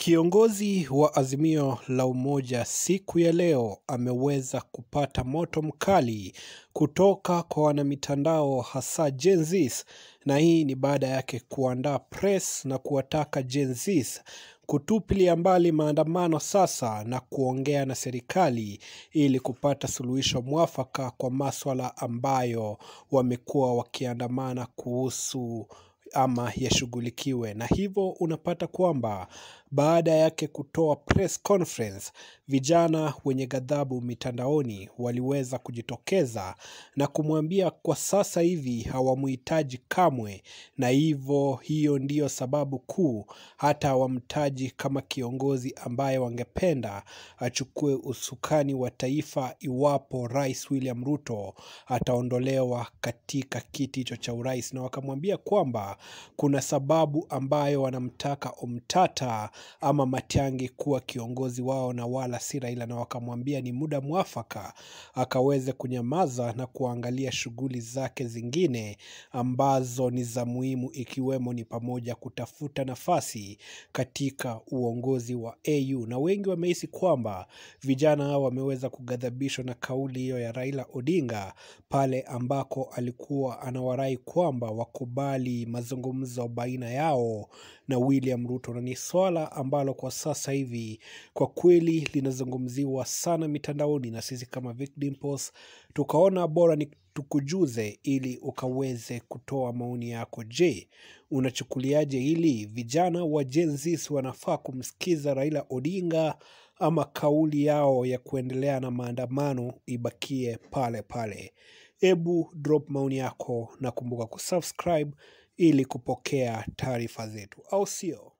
Kiongozi wa Azimio la Umoja siku ya leo ameweza kupata moto mkali kutoka kwa wanamitandao hasa Gen Zs, na hii ni baada yake kuandaa press na kuwataka Gen Zs kutupilia mbali maandamano sasa na kuongea na serikali ili kupata suluhisho mwafaka kwa maswala ambayo wamekuwa wakiandamana kuhusu ama yashughulikiwe. Na hivyo unapata kwamba baada yake kutoa press conference, vijana wenye ghadhabu mitandaoni waliweza kujitokeza na kumwambia kwa sasa hivi hawamuhitaji kamwe, na hivyo hiyo ndiyo sababu kuu hata hawamtaji kama kiongozi ambaye wangependa achukue usukani wa taifa iwapo Rais William Ruto ataondolewa katika kiti hicho cha urais, na wakamwambia kwamba kuna sababu ambayo wanamtaka Omtata ama Matiang'i kuwa kiongozi wao na wala si Raila, na wakamwambia ni muda mwafaka akaweze kunyamaza na kuangalia shughuli zake zingine ambazo ni za muhimu, ikiwemo ni pamoja kutafuta nafasi katika uongozi wa AU. Na wengi wamehisi kwamba vijana hao wameweza kughadhabishwa na kauli hiyo ya Raila Odinga pale ambako alikuwa anawarai kwamba wakubali mazungumzo baina yao na William Ruto, na ni swala ambalo kwa sasa hivi kwa kweli linazungumziwa sana mitandaoni, na sisi kama Vic Dimples tukaona bora ni tukujuze ili ukaweze kutoa maoni yako. Je, unachukuliaje hili? Vijana wa Gen Z wanafaa kumsikiza Raila Odinga ama kauli yao ya kuendelea na maandamano ibakie pale pale? Hebu drop maoni yako na kumbuka kusubscribe ili kupokea taarifa zetu, au sio?